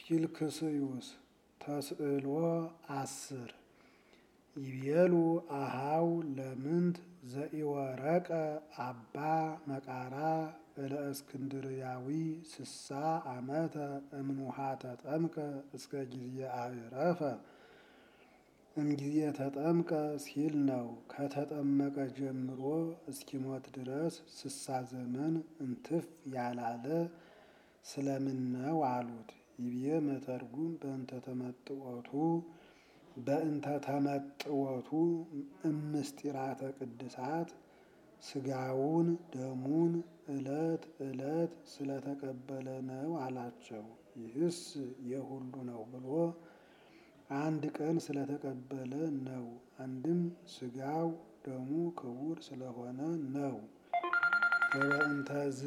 ፊልክስዩስ ተስዕሎ አስር ይቤሉ አሃው ለምንት ዘኢወረቀ አባ መቃራ እለእስክንድርያዊ ስሳ ዓመተ እምኑሃ ተጠምቀ እስከ ጊዜ አዕረፈ እምጊዜ ተጠምቀ ሲል ነው። ከተጠመቀ ጀምሮ እስኪሞት ድረስ ስሳ ዘመን እንትፍ ያላለ ስለምን ነው አሉት። ይቤ መተርጉም በእንተ ተመጥወቱ በእንተ ተመጥወቱ እምስጢራተ ቅድሳት ስጋውን ደሙን ዕለት ዕለት ስለተቀበለ ነው አላቸው። ይህስ የሁሉ ነው ብሎ አንድ ቀን ስለተቀበለ ነው። አንድም ስጋው ደሙ ክቡር ስለሆነ ነው። ወበእንተዝ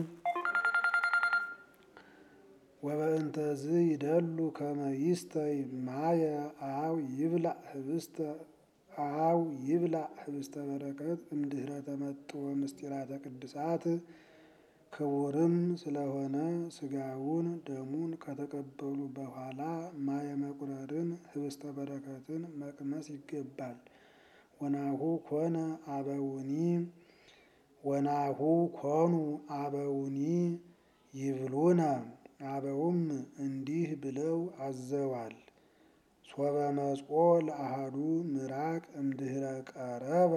ወበእንተዝ ይደሉ ከመ ይስተይ ማየ አው ይብላዕ ህብስተ አው ይብላዕ ህብስተ በረከት እምድኅረ ተመጥዎ ምስጢራተ ቅድሳት ክቡርም ስለሆነ ስጋውን ደሙን ከተቀበሉ በኋላ ማየ መቁረርን ህብስተ በረከትን መቅመስ ይገባል። ወናሁ ኮነ አበውኒ ወናሁ ኮኑ አበውኒ ይብሉነ አበውም እንዲህ ብለው አዘዋል። ሶበ መጽኦ ለአሃዱ ምራቅ እምድኅረ ቀረበ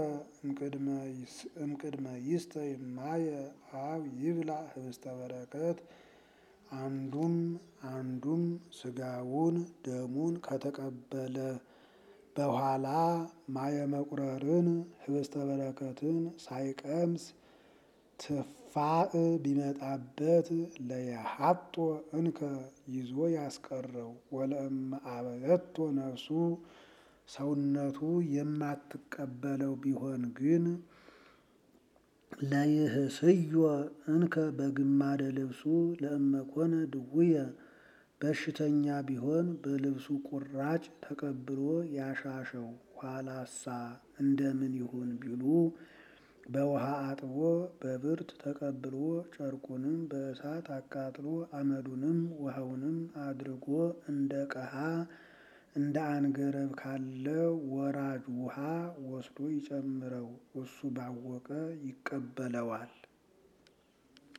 እምቅድመ ይስተይ ማየ አው ይብላዕ ህብስተ በረከት አንዱም አንዱም ስጋውን ደሙን ከተቀበለ በኋላ ማየ መቁረርን ህብስተ በረከትን ሳይቀምስ ትፋእ ቢመጣበት ለየሀጦ እንከ ይዞ ያስቀረው ወለእመ አበየቶ ነፍሱ ሰውነቱ የማትቀበለው ቢሆን ግን ለይህስዮ እንከ በግማደ ልብሱ ለእመኮነ ድውየ በሽተኛ ቢሆን በልብሱ ቁራጭ ተቀብሎ ያሻሸው ኋላሳ እንደምን ይሁን ቢሉ በውሃ አጥቦ በብርት ተቀብሎ ጨርቁንም በእሳት አቃጥሎ አመዱንም ውሃውንም አድርጎ እንደ ቀሃ እንደ አንገረብ ካለ ወራጅ ውሃ ወስዶ ይጨምረው እሱ ባወቀ ይቀበለዋል።